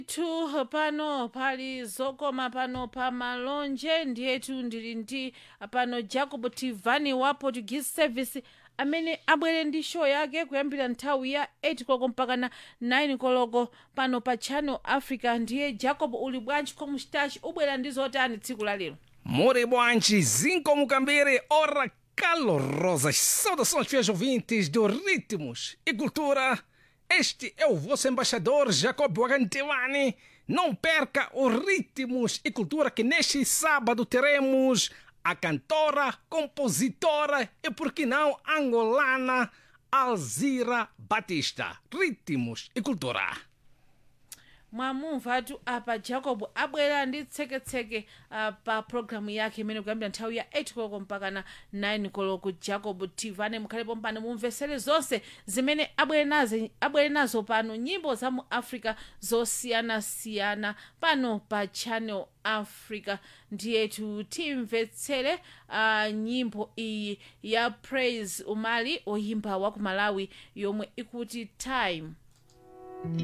tu pano pali zokoma pano pa malonje ndiyetu ndili ndi pano jacob tivani wa portuguese service amene abwere ndi show yake kuyambira nthawi ya 8 koloko mpaka na 9 koloko pano pa channel africa ndiye jacob uli bwanji komuchitachi ubwera ndi zotani tsiku la lero More bwanji, zinco mucambere, ora calorosas saudações fiéis ouvintes do Ritmos e Cultura. Este é o vosso embaixador Jacob Wagantewani. Não perca o Ritmos e Cultura que neste sábado teremos a cantora, compositora e por que não angolana Alzira Batista. Ritmos e Cultura. mwamumvatu apa jacob abwera ndi tseketseke uh, pa programu yake imene kuyambira nthawi ya 8 koloko mpaka na 9 koloko jacob tivane mukhalepo mpano mumvesere zonse zimene abwere nazo abwere nazo pano nyimbo za mu africa zosiyanasiyana pano pa channel africa ndiyetu timvetsere uh, nyimbo iyi ya praise umali oyimba wa ku malawi yomwe ikuti time